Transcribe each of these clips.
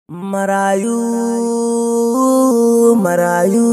Marayu, marayu,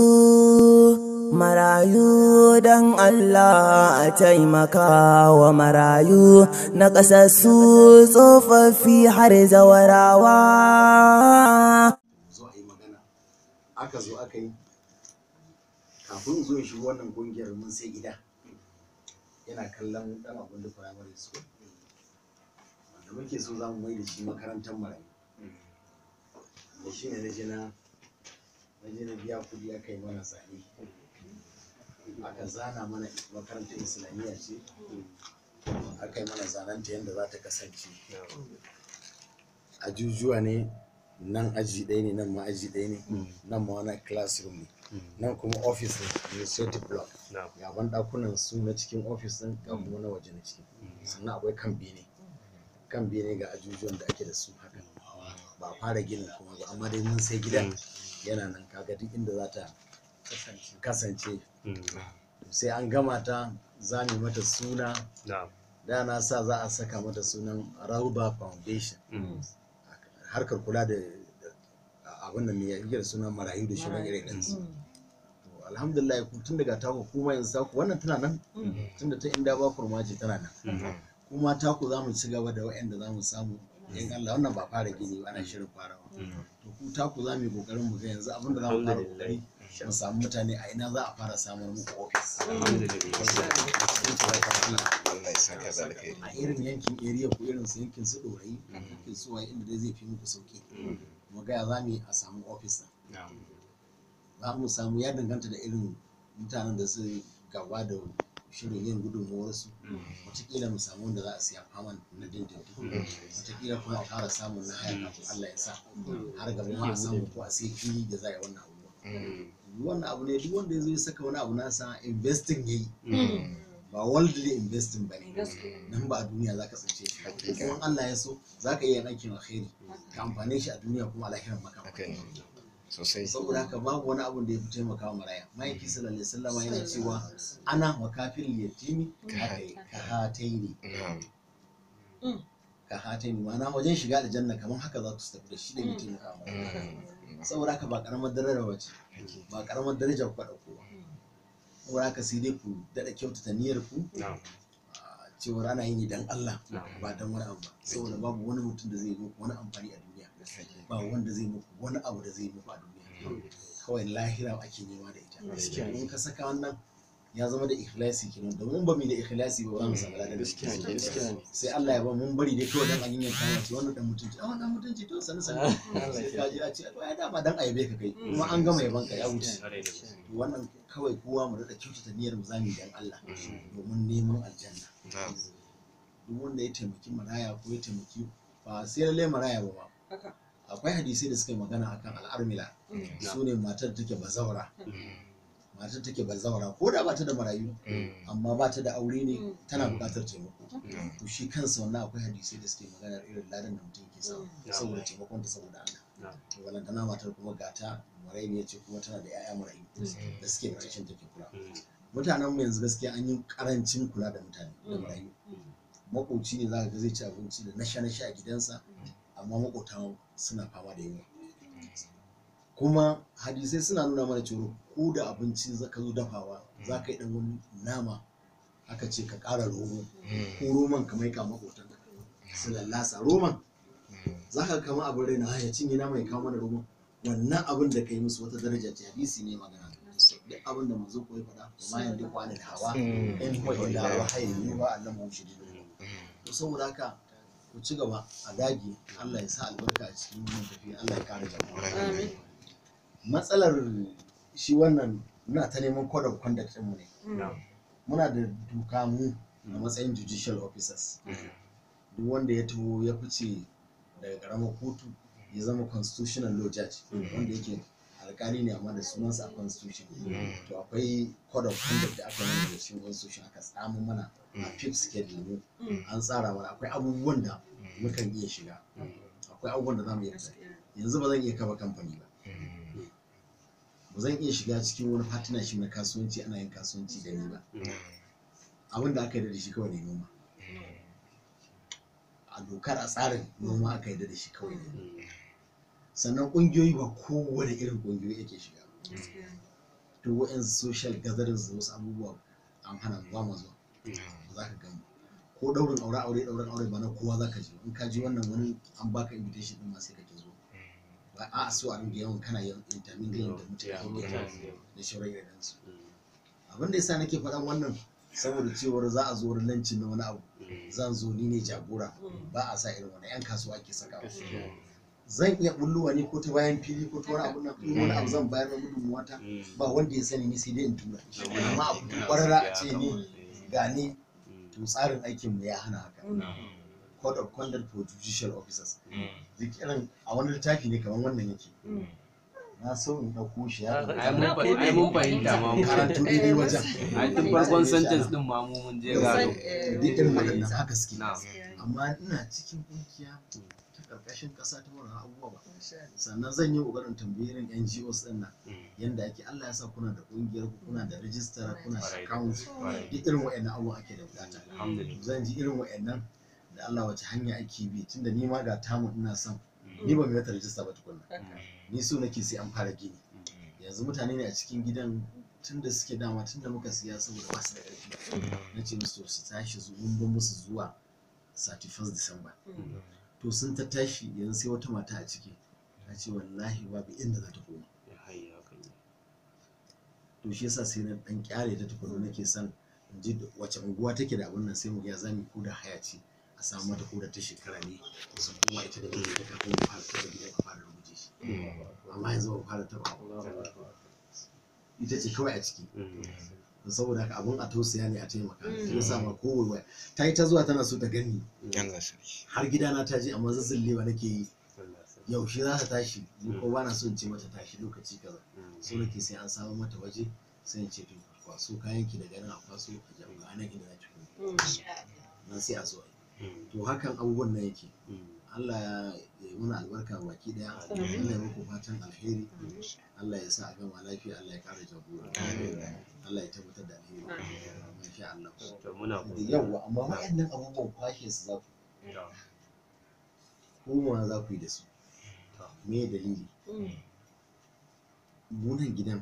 marayu don Allah a taimaka wa marayu na ƙasassu tsofaffi har zawarawa. zo a yi magana aka zo aka yi kafin zo shi wannan kungiyar mun sai gida yana kallon dan abin da primary school wanda muke so za mu mai da shi makarantar marayu da shi ne na je na na je na biya kudi aka yi mana zane aka zana mana makarantar islamiyya ce aka yi mana zananta yadda za ta kasance ajujuwa ne nan aji ɗaya ne nan ma aji ɗaya ne nan ma wani classroom ne nan kuma office ne administrative block gaban ɗakunan su na cikin office ɗin ga kuma na waje na ciki sannan akwai kan bene kan bene ga ajujuwan da ake da su haka ba a fara ginin kuma ba amma dai mun sai gidan yana nan kaga duk inda za ta kasance sai an gama ta za mu yi mata suna da na sa za a saka mata sunan Rauba Foundation harkar kula da da abin da mai yake da sunan marayu da shirin irin su to alhamdulillah ku tun daga taku kuma yanzu taku wannan tana nan tunda ta inda ba kurmaji tana nan kuma taku za mu ci gaba da wa'anda za mu samu in Allah wannan ba fara gini ba ana shirin farawa to ku taku za mu yi kokarin mu ga yanzu abin da za mu fara kokari mu samu mutane a ina za a fara samun muku ofis Allah ya saka da alkhairi. a irin yankin area ko irin su yankin su dorayi yankin su waye inda dai zai fi muku sauki mu ga ya za mu yi a samu ofis din za mu samu ya danganta da irin mutanen da su gaba da shirin yin gudunmuwar su wataƙila mu samu wanda za a siya faman na dindindin wataƙila kuma a fara samun na haya kafin Allah ya sa har gaba ma a samu ko a sai fili da za a yi wannan abubuwa wannan abu ne duk wanda ya zo ya saka wani abu nasa investing yayi ba worldly investing ba ne nan ba a duniya za ka tsince shi kuma Allah ya so za ka iya yin aikin alkhairi ka amfane shi a duniya kuma a lahirar maka Haka ne. Sosai. saboda haka babu wani abun da ya fi taimakawa maraya ma'aiki sallallahu alaihi wasallam yana cewa ana wa kafin yatimi ka hataini Na'am. ka hataini ma'ana wajen shiga da janna kamar haka za su tafi da shi da mai taimakawa maraya Mm. saboda haka ba karamar daraja ba ce ba karamar daraja ku ɗauko ba saboda haka sai dai ku daɗa kyautata niyyar ku Na'am. a cewar ana yi ne dan Allah ba dan wani abu ba saboda babu wani mutum da zai yi muku wani amfani a duniya ba wanda zai muku wani abu da zai yi muku a duniya kawai lahira ake nema da ita in ka saka wannan ya zama da ikhlasi kenan domin ba mu da ikhlasi ba ba za mu samu ladan Gaskiya ne, gaskiya ne. sai Allah ya ba mun bari dai kawai dan an yi yanka ce wannan dan mutunci a wannan mutunci to sanin sanin sai ka ji a ce to ai dama dan aibe ka kai kuma an gama yaban ka ya wuce to wannan kawai kowa mu da kyautata niyyar mu zamu yi dan Allah domin neman aljanna Na'am. duk wanda ya taimaki maraya ko ya taimaki ba sai lalle maraya ba ba akwai hadisai da suka yi magana akan al'armila su ne matar da take bazawara matar take bazawara ko da ba ta da marayu Mm. amma ba ta da aure ne tana buƙatar taimako Na'am. to shi kansa wannan akwai hadisai da suke magana irin ladan da mutum ke samu saboda taimakon ta saboda Allah to walantana matar kuma gata marayu ne ce kuma tana da 'ya'ya marayu da suke ƙarshen take kula mutanen mu yanzu gaskiya an yi karancin kula da mutane da marayu makoci ne za ka ga zai ci abinci da nasha nasha a gidansa amma makota suna fama da yunwa kuma hadisai suna nuna mana cewa ko da abinci za ka zo dafawa za ka yi dan wani nama aka ce ka ƙara romo ko roman ka maika makotan su lallasa roman za ka kama abin raina "Ah, ya cinye nama ya kawo mana roman wannan abin da ka yi musu wata daraja ce hadisi ne magana duk abin da manzo koyi faɗa ma yanzu kwana da hawa Mm. in huwa illa wahayi ne wa Allah mu shi to saboda haka ku ci gaba a dage Allah ya sa albarka a cikin wannan tafiya Allah ya kare jama'a matsalar shi wannan muna ta neman code of conduct ɗinmu ne muna da doka mu a matsayin judicial officers duk wanda ya taho ya fice daga karamar kotu ya zama constitutional law judge wanda yake alkali ne amma da sunansa a constitution to akwai code of conduct da aka yi da cikin constitution aka tsamu mana a fifth schedule mu an tsara mana akwai abubuwan da mukan iya shiga akwai abubuwan da za mu iya fita yanzu ba zan iya kafa kamfani ba ba zan iya shiga cikin wani partnership na kasuwanci ana yin kasuwanci da ni ba abin da aka yi da shi kawai ne noma a dokar a tsarin noma aka yi da shi kawai ne sannan ƙungiyoyi ba kowane irin ƙungiyoyi yake shiga to wa'in social gatherings da wasu abubuwa an hana mu ba mu zuwa za ka gani ko daurin aure aure daurin aure ba na kowa za ka je in ka ji wannan wani an baka invitation din ma sai kake zo ba a so a ringa yawan kana yawan intermingling da mutane da shauran irin su abin da yasa nake faɗan wannan saboda cewar za a zo wurin lancin na wani abu zan zo ni ne jagora ba a sa irin wani yan kasuwa ake saka zan iya bulluwa ne ko ta bayan fili ko ta wani abu nan in wani abu zan bayar da gudunmuwa ta ba wanda ya sani ni sai dai in tura amma abu kwarara a ce ni ga ni to tsarin aikin mu ya hana haka code of conduct for judicial officers duk irin a wani littafi ne kamar wannan yake na so in ɗauko shi ya ai mun fa- ai mun fahimta ma mu karatu daidai wajen ai tun farkon sentence din ma mu mun je gado duk irin waɗannan haka suke na amma ina cikin kungiya ta ƙarƙashin ƙasa ta wannan abubuwa ba sannan zan yi ƙoƙarin tambayirin NGOs ɗin nan yanda ake Allah ya sa kuna da ƙungiyar ku kuna da rijistar kuna da account duk irin waɗannan abubuwan ake da bukata alhamdulillah zan ji irin waɗannan da Allah wace hanya ake bi tunda ni ma ga tamu ina son ni ba mai mata rijista ba tukunna ni so nake sai an fara gini yanzu mutane ne a cikin gidan tunda suke dama tunda muka siya saboda ba su da ƙarfi na ce musu to su tashi su mun ban musu zuwa 31 December to sun ta tashi yanzu sai wata mata a ciki ta ce wallahi babu inda za ta koma ya hayya kan yi to shi yasa sai na dan kyale ta tukuna nake son in ji wace unguwa take da abun nan sai mu ga za mu ko da haya ce a samu mata ko da ta shekara ne su kuma ita da mijinta kafin mu fara taɓa gidan a fara rubuce shi amma yanzu ba mu fara taɓa ita ce kawai a ciki to saboda haka abun a tausaya ne a taimaka shi yasa ma ko waya ta yi ta zuwa tana so ta gani Allah sarki har gidana ta je amma zazzallewa nake yi yaushe za ta tashi ni ko ba na so in ce mata tashi lokaci kaza so nake sai an samu mata waje sai in ce to kwaso kayan ki daga nan a kwaso a jawo ga nan inda za ki kuma nan sai a zo a yi to hakan abubuwan nan yake Allah ya yi mana albarka baki daya Allah ya muku fatan alheri Allah ya sa a gama lafiya Allah ya kara jagora Allah ya tabbatar da alheri masha Allah to muna yawa amma waɗannan abubuwan kwashe su za ku komawa za ku yi da su me dalili munan gidan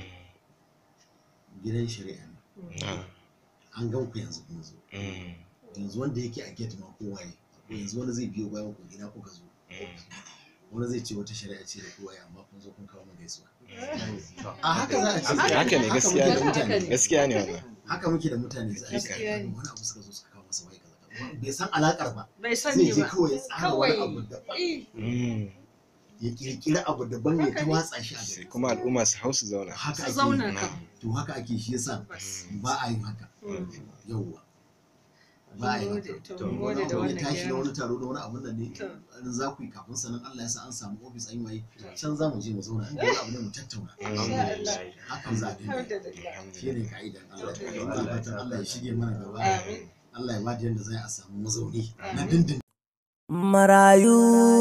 gidan shari'a ne an gan ku yanzu kun zo yanzu wanda yake a gate ma kowa ya yanzu wani zai biyo bayan ku ina kuka zo wani zai ce wata shari'a ce da kowa ya amma kun zo kun kawo mu gaisuwa a haka za a ce haka ne gaskiya muke da mutane ne gaskiya ne wannan haka muke da mutane za a ce Gaskiya ne. wani abu suka zo suka kawo masa wai kaza kaza. bai san alakar ba bai zai sani je ba kawai ya tsara wani Kawai. abu daban Eh, Mm. ya kirkiri abu daban ya ta watsa shi a sai gari kuma al'umma su hau su zauna haka su ake zauna yi. kan to haka ake shi yasa bas ba a yin haka Mm. yauwa ba a yin Mun haka gode, to To, mun wani gode da abu ya wannan tashi na gyara. wani taro da wani abun da ne To. in za ku yi kafin sanan Allah ya sa an samu ofis an yi waye can za mu je mu zauna in da wani abu ne mu tattauna alhamdulillah hakan za a dinga yi. Alhamdulillah. shi ne ka'idan Allah To, ya fatan Allah ya shige mana gaba Amin. Allah ya bada yadda za a samu mazauni na Amin. dindin Marayu,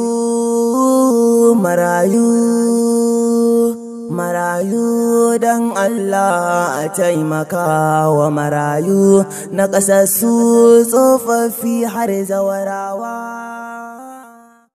marayu, marayu don Allah a taimaka wa marayu na ƙasassu tsofaffi har zawarawa.